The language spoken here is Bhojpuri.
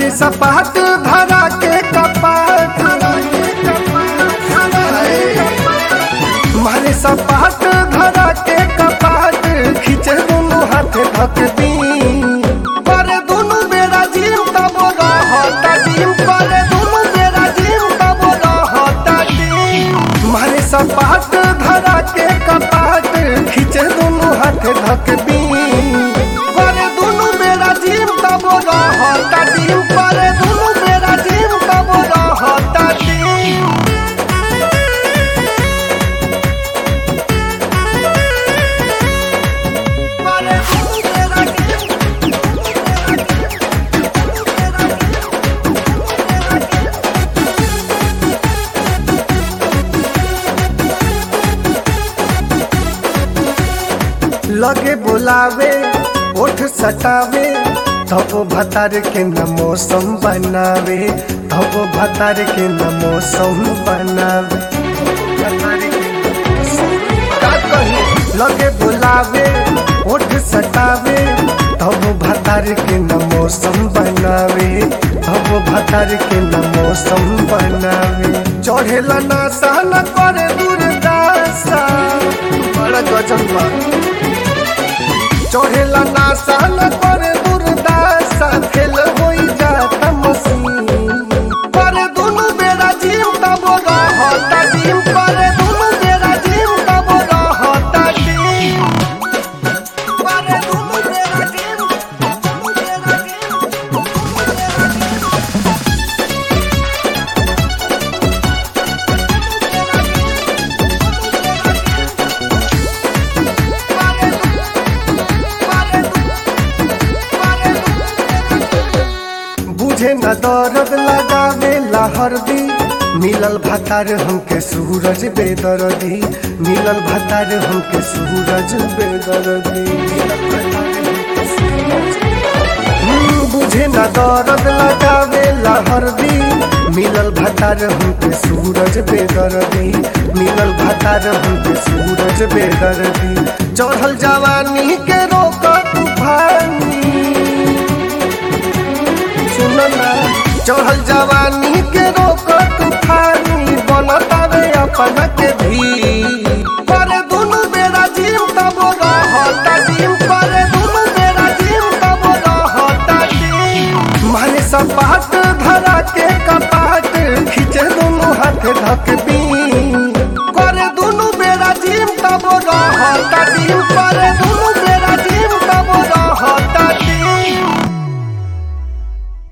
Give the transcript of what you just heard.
मारे सपाट धरा के कपाट मारे सपाट धरा के कपाट खींचे दोनों हाथ धक दी पर दोनों बेरा जीव तब रहता जीव पर दोनों बेरा जीव तब रहता जीव मारे सपाट धरा के कपाट खींचे दोनों हाथ धक दी पर दोनों बेरा जीव तब रहता जीव पर दोनों बेरा जीव तब रहता जीव पर दोनों बेरा जीव लगे बुलावे ओठ सटावे तब भतार के न मौसम बनावे तब भतार के न मौसम बनावे भतार के न मौसम का कही? लगे बुलावे ओठ सटावे तब भतार के न मौसम बनावे तब भतार के न मौसम बनावे चढ़ेला ना सहन करे दुर्दासा बड़ा गजब बा चढ़ेला ना सहन करे दुर्दासा फेल होई जाता मसीन पर दुनु बेरा जीव तब रहता जीव पर दुनु बेरा जीव तब रहता जीव पर दुनु बेरा जीव दुनु बेरा जीव बुझे न दर्द लगावे हरदी मिलल भतार हमके सूरज बेदर्दी मिलल भतार हमके सूरज बेदर्दी हम्म, बुझे न दर्द लगावे हरदी मिलल भतार हमके सूरज बेदर्दी मिलल भतार हमके सूरज बेदर्दी चढ़ल जवानी के रोक तूफानी सुनना चढ़ल जवानी के रोक तूफानी बनतावे अपन के भी पर दुनु बेरा जीव तब रहता जीव पर दुनु बेरा जीव तब रहता जीव मारे सपाट धरा के कपाट खींचे दोनों हाथ धक दी कर दुनु बेरा जीव तब रहता जीव